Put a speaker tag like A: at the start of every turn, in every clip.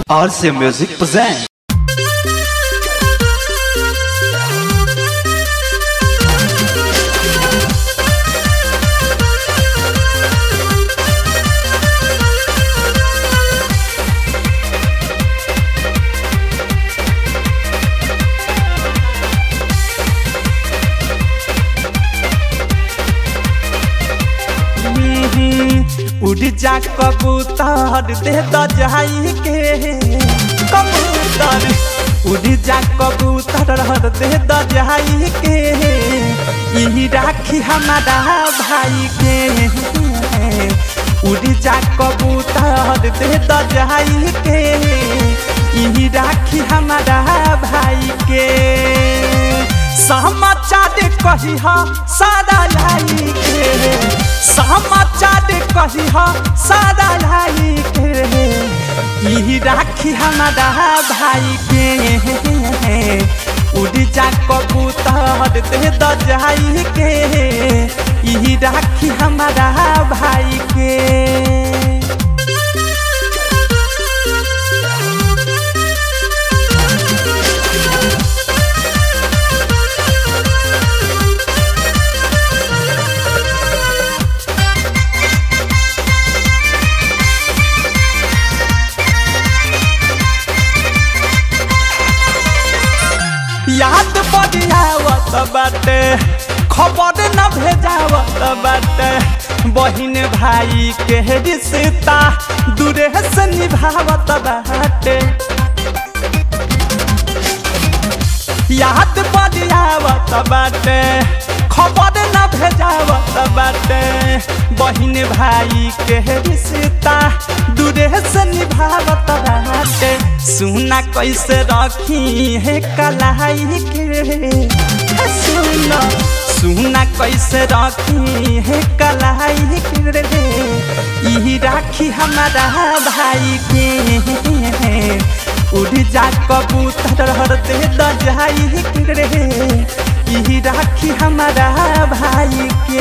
A: RC Music presents.
B: उड़ जा कबूतर दे द जाई के कबूतर उड़ जा कबूतर दे द जाई के ई राखी हमारा भाई के उड़ जा कबूतर दे द जाई के ई राखी हमारा भाई के समाचार कही सारा लाई के समाचार कही सारा लाई के ई राखी हमारा भाई के उड़ जा कबूतर दे द जाई के ई राखी हमारा भाई के याद बढ़ियावत बाटे खबर न भेजावत बाटे बहिन भाई के रिश्ता दूरे से निभावत बाटे याद बढ़ियावत बाटे खबर न भेजावत बाटे बहिन भाई के रिश्ता दूरे से निभावत बाटे सुना कैसे रखी है कलाई के सुना सुना कैसे रखी है कलाई के ई राखी हमारा भाई के उड़ जा कबूतर दे द जाई के ई राखी हमारा भाई के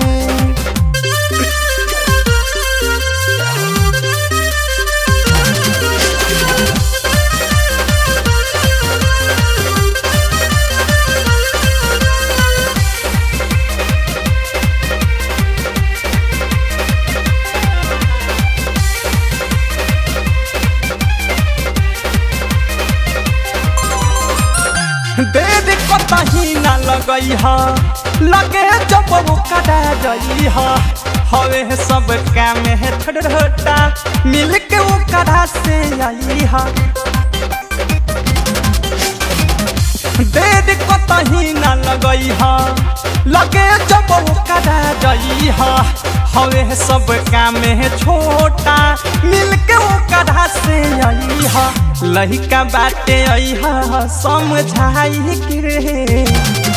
B: देर कतही न लगई ह लगे जब वो कटा जई ह हवे सब काम है थोड़ा मिल के वो कड़ा से आई ह देर कतही न लगई ह लगे जब वो कटा जई ह हवे सब काम है छोटा मिल के वो कड़ा से आई ह लहिका बाटे अइहा समझाई के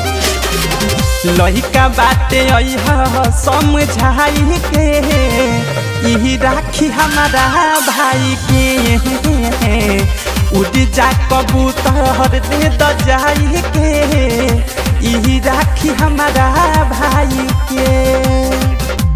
B: लहिका बाटे अइहा समझाई के ई राखी हमारा भाई के उड़ जा कबूतर दे द जाई के ई राखी हमारा भाई के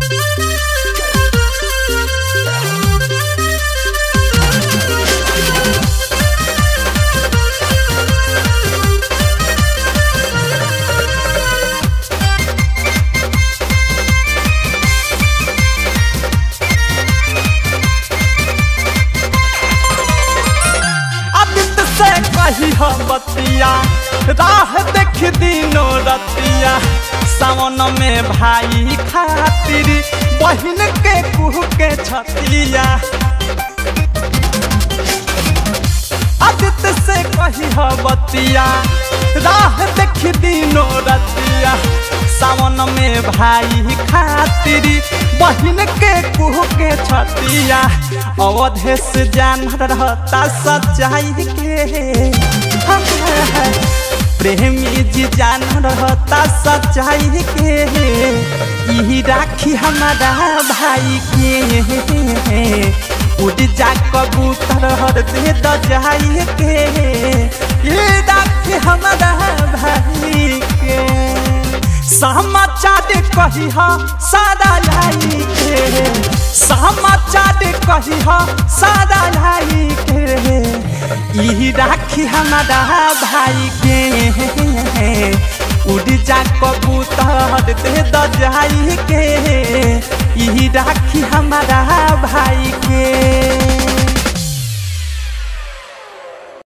B: कही हो बतिया राह देख दिनो रतिया सावन में भाई खातिर बहन के कुह के छतिया आदित्य से कही हो बतिया राह देख दिनो रतिया सावन में भाई खातिर बहन के कुह के छतिया अवधेश जान रहता सच्चाई के प्रेमी जी जान रहता सच्चाई के ई राखी हमारा भाई के उड़ जा कबूतर दे द जाई के ये राखी हमारा भाई के समाचार कही हा सादा लाई के समाचार कही हा सादा लाई के ई राखी हमारा भाई के उड़ जा कबूतर दे द जाई के ई राखी हमारा